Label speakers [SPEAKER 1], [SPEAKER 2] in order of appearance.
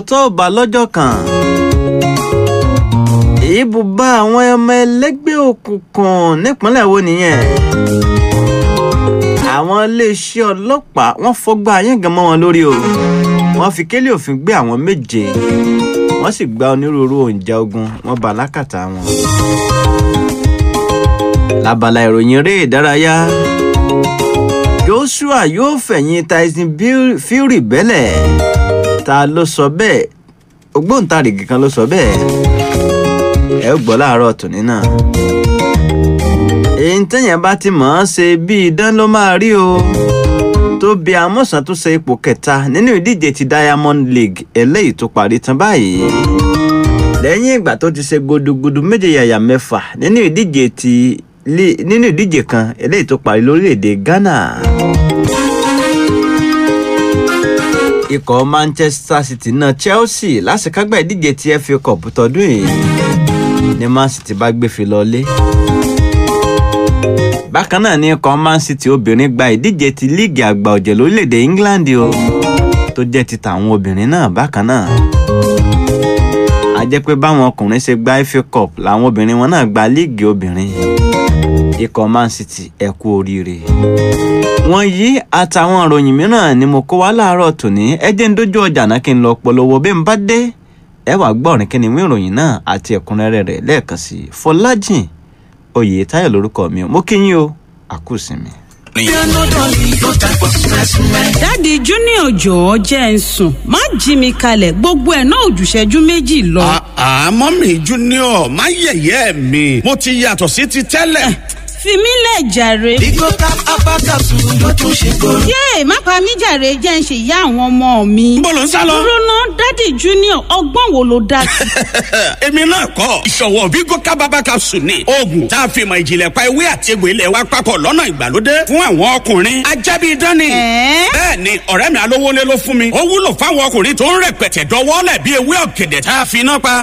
[SPEAKER 1] tó bá lọ́jọ́ kan ibùba àwọn ọmọ ẹlẹ́gbẹ́ òkùnkùn nípínlẹ̀ wo nìyẹn àwọn iléeṣẹ́ ọlọ́pàá wọ́n fọgbà ayéǹgàn mọ́ wọn lórí o wọ́n fi kélé òfin gbé àwọn méje wọ́n sì gba onírúurú oúnjẹ ogun wọ́n bá lákàtà wọn. lábala ìròyìn eré ìdárayá joshua yóò fẹ̀yìn tyson fury bẹ́lẹ̀ ta ló sọ bẹ́ẹ̀ ògbóǹtarìgì kan ló sọ bẹ́ẹ̀ ẹ ó gbọ́ láàárọ̀ tòní náà èyí tẹ́yìn bá ti mọ̀ ọ́n ṣe bí idán ló máa rí o tó bí amọ̀sán tó ṣe ipò kẹta nínú ìdíje ti diamond league eléyìí tó parí tán báyìí lẹ́yìn ìgbà tó ti ṣe gudugudu méje yàyà mẹ́fà nínú ìdíje ti nínú ìdíje kan eléyìí tó parí lórílẹ̀‐èdè ghana ikọ̀ manchester city náà chelsea lásìkágbá ìdíje ti fa cup tọdún yìí ni man city bá gbé fi lọlé bákan náà ní ikọ̀ man city obìnrin gba ìdíje ti líìgì àgbà ọ̀jẹ̀ lórílẹ̀‐èdè england o tó jẹ́ ti tàwọn obìnrin náà bákan náà a jẹ́ pé báwọn ọkùnrin ṣe gba fa cup làwọn obìnrin wọn náà gba líìgì obìnrin ikọ̀ man city ẹ kú oríire wọ́n yí àtàwọn ìròyìn mìíràn ni mo kó wá láàárọ̀ tòní ẹ jẹ́ ń dójú ọjà náà kí n lọ polówó bí n bá dé ẹ wàá gbọ́rin kí ni wí ìròyìn náà àti ẹ̀kúnrẹ́rẹ́ rẹ̀ lẹ́ẹ̀kan sí i fọlájìn oyè táyọ̀ lórúkọ mi mo kí yín o àkúùsinmi.
[SPEAKER 2] dáàdi junior jọ̀ọ́ jẹ́ ń sùn má jí mi kalẹ̀ gbogbo ẹ̀ náà òjùṣẹ́jú méjì lọ.
[SPEAKER 3] àmọ́ mi junior má yẹ̀yẹ́ mi mo ti yàtọ̀ sí ti tẹ́lẹ̀.
[SPEAKER 2] fi mí lẹ̀ jàre.
[SPEAKER 4] Bigo cap abakasu ló tún ṣe kóró.
[SPEAKER 2] yéè má pa mí jàre jẹ́ ń ṣe ìyá àwọn ọmọ mi.
[SPEAKER 3] Níbo lò ń sá lọ?
[SPEAKER 2] dúró ná dáàdi junior ọgbọ́n wo ló dá sí.
[SPEAKER 3] èmi náà kọ́ ìṣọ̀wọ́ Bigo cap abakasu ni oògùn tá a fi mọ ìjìnlẹ̀ pa ewé àti egbò ilẹ̀ wa papọ̀ lọ́nà ìgbàlódé fún àwọn ọkùnrin ajábí dání.
[SPEAKER 2] Ẹ̀ẹ́?
[SPEAKER 3] bẹ́ẹ̀ ni ọ̀rẹ́ mi alówólé ló fún mi ó wúlò fáwọn ọkùnrin tó ń rẹpẹtẹ dọwọ́lẹ̀ bí ewé ọ̀gẹ̀dẹ̀ tá a fi iná pa